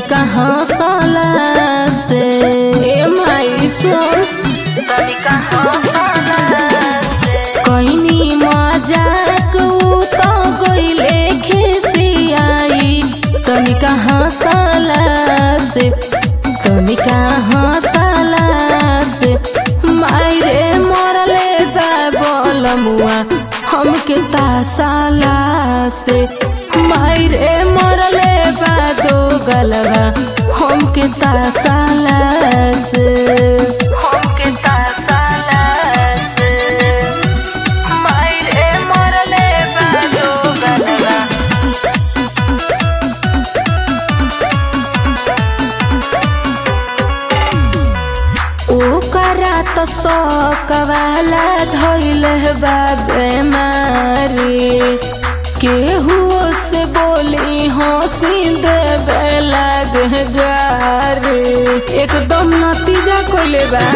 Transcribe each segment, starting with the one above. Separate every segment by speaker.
Speaker 1: तनिका हंसला से ए माई सुन तनिका हंसला से कइनी मजाक उ तो गइले खिसियाई तनिका हंसला से तनिका हंसला से माई रे मरले बा बलमुआ हमके तासाला से माई रे मरले बा दो गलवा हमके तासाला से हमके तासाला से माई रे मरले बा दो गलवा ओकरा तो सकवाला धइल बा बेमारी केहू से बोली हंसी देवे लागे गारी एकदम नतीजा कोइले बा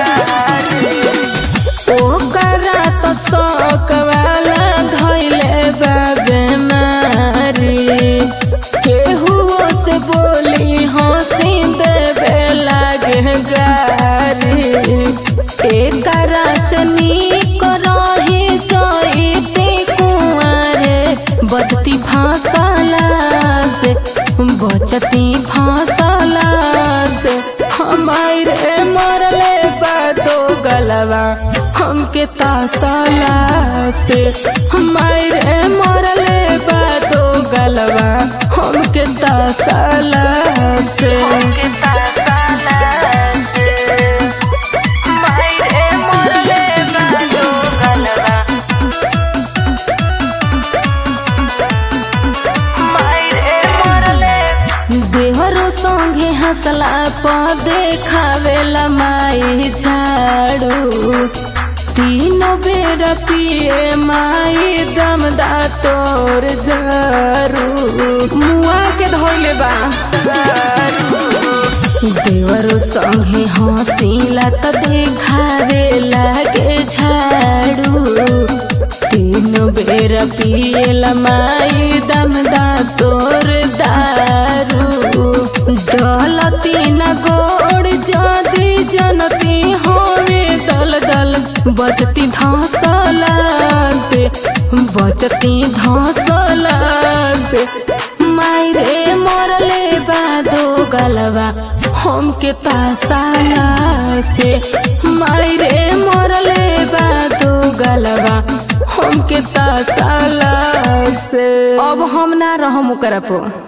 Speaker 1: ओकरा तो सकवाला धइल बा बेमारी केहू से बोली हंसी देवे लागे गारी एकरा से नीक रही जइती कुंवारे बचती फांसला से बचती फांसला से हमारे मरले बादो गलवा हमके तासला से हमारे मरले बादो गलवा हमके तासला से हमके तासला से मायरे मरले बादो गलवा मायरे मरले देहरो संगे हंसला प देखावेला माई झाड़ू तीनों बेर पिए माई दमदा तोर दारू मुआ के धोइले बा देवरो संगे हंसीला त देखावे लागे झाड़ू तीन बेर पिएला माई दमदा तोर दारू डलती न गोड़ जदी जनती होवे दल दल बचती धसला से बचती धसला से मायरे मरले बादो गलवा हमके तासाला से मायरे मरले बादो गलवा हमके तासाला से अब हम ना रहम ओकरा पो